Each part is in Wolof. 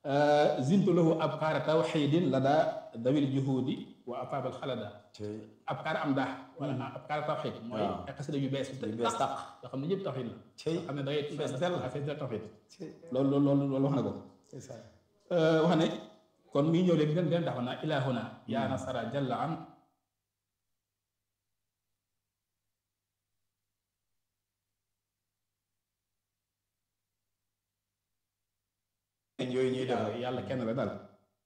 zintu lahu abkaara tawxidin la daa dawil juhudi wa afaabal xalada abkaar am daax wala abkaar tawxid mooy ay xasida yu bees yu bees tàq yoo xam ne yëpp tawxid la cey xam ne da ngay fees dell fees del tawxid cey loolu loolu loolu wax na ko wax ne kon mi ngi ñëw léegi den den dafa naa ilahuna yaa nasara jalla an yooyu ñuy def waaw yàlla kenn la daal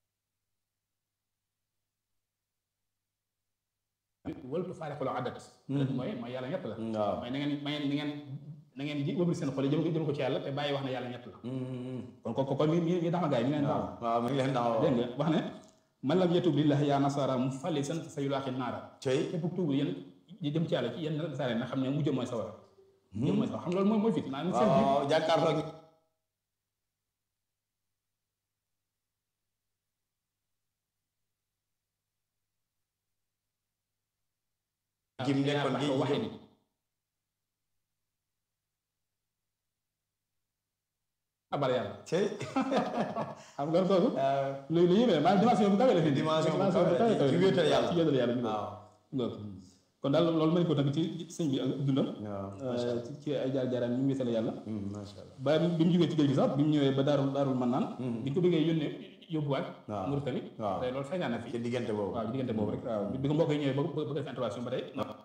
wëltu faarixuloo addat mooy mooy yàlla ñett la waaw mooy na ngeen may na ngeen na ngeen ji wëbli seen xol yi jëm ko jëm ko ci yàlla te bàyyi wax ne yàlla ñett la kon kon kon mi mi mi tax ma gaay mi ngi leen taxaw waaw mi ngi leen taxaw dégg nga wax ne man lam yatub lillahi yaa nasara mu fali san sa yulaaxi naara cey képp ku tuub yéen di jëm ci yàlla ci yéen nasaare na xam ne mujj mooy sawara mujj mooy sawara xam loolu mooy mooy fit maanaam seen biir waaw jàkkaarloo gi mu nekkoon gi waxe ni abal yàlla cey xam nga kooku lu lu yéeme maanaam dimension bu kawe la fi dimension bu dimension kawe kawe ci wéetal yàlla ci wéetal yàlla ñu waaw loolu kon daal loolu mën ko tënk ci sëñ bi ak dundam waaw ci ci ay jaar jaaraan ñu wéetal yàlla macha allah ba bi mu jógee ci géej gi sax bi mu ñëwee ba daarul daarul man naan bi ñu ko bëggee yónnee yóbbuwaat waaw Mauritanie waaw te loolu feeñaan na fi ci diggante boobu waaw ci diggante boobu rek waaw bi ko mbokk yi ñëwee ba ba def intervention ba tey